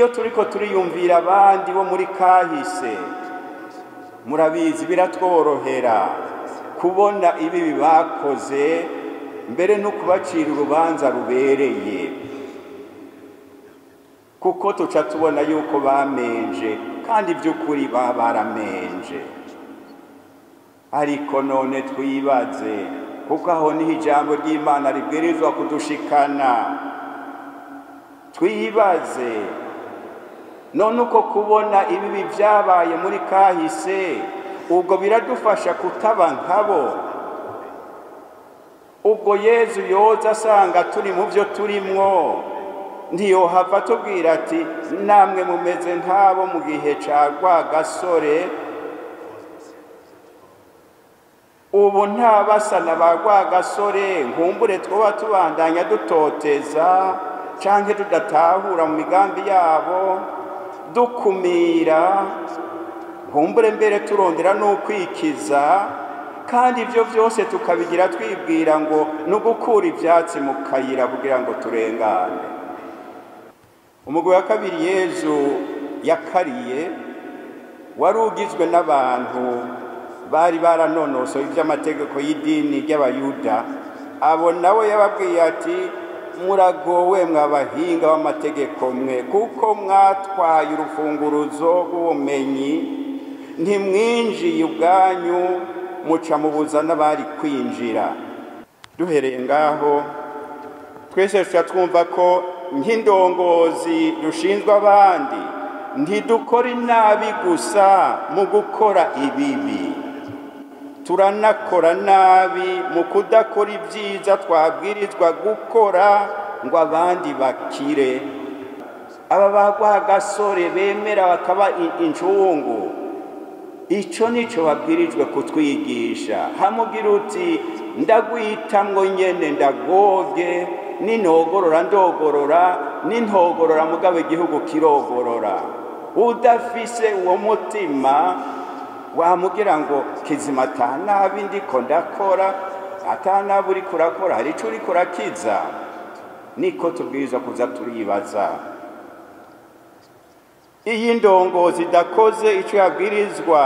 iyo turiko turiyumvira abandi bo muri kahise murabizi biratworohera kubona ibibi bakoze mbere no kubacira urubanza rubereye kuko tuca tubona yuko bamenje kandi by'ukuri baba baramenje ariko none twibaze kuko aho niho ijambo ry'imana ribwirizwa kudushikana twibaze none uko kubona ibibi byabaye muri kahise ubwo biradufasha kutaba nkabo ubwo yezu yoza asanga turi mu byo turimwo ntiyohava tubwira ati namwe mumeze nk'abo mu gihe cya rwagasore ubu nta basa na ba rwagasore nkumbure twaba tubandanya dutoteza cyangwa tudatahura mu migambi yabo dukumira nkumbure mbere turondera n'ukwikiza kandi ibyo byose tukabigira twibwira ngo ni ugukura ibyatsi mu kayira kugira ngo turengane umugwi wa kabiri yezu yakariye wari ugizwe n'abantu bari baranonosoye iby'amategeko y'idini ry'abayuda abo nawe yababwiye ati muragowe mwabahinga b'amategeko mwe kuko mwatwaye urufunguruzo rw'ubumenyi ntimwinjiye ubwanyu muca mubuza n'abari kwinjira duhereye ngaho twese tuba twumva ko nk'indongozi dushinzwe abandi ntidukora inabi gusa mu gukora ibibi turanakora nabi mu kudakora ibyiza twabwirizwa gukora ngo abandi bakire aba bagwa gasore bemera bakaba incungu icyo nicyo babwirijwe kutwigisha hamugira uti ndagwitamwo nyene ndagobye n'intogorora ndogorora n'intogorora mugabo igihugu kirogorora udafise uwo mutima wamugira ngo kizima atanabi ndiko ndakora atanabi uriko urakora hari ico uriko urakiza niko tubwirizwa kuza turibaza iyi ndongozi idakoze icyo yabwirizwa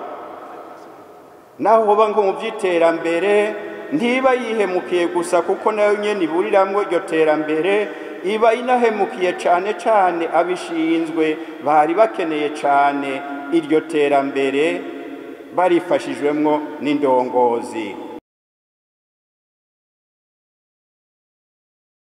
naho hoba ngo mu by'iterambere ntiba yihemukiye gusa kuko nayo nyine iburiramwo iryo terambere iba inahemukiye cyane cyane abishinzwe bari bakeneye cyane iryo terambere barifashijwemwo n'indongozi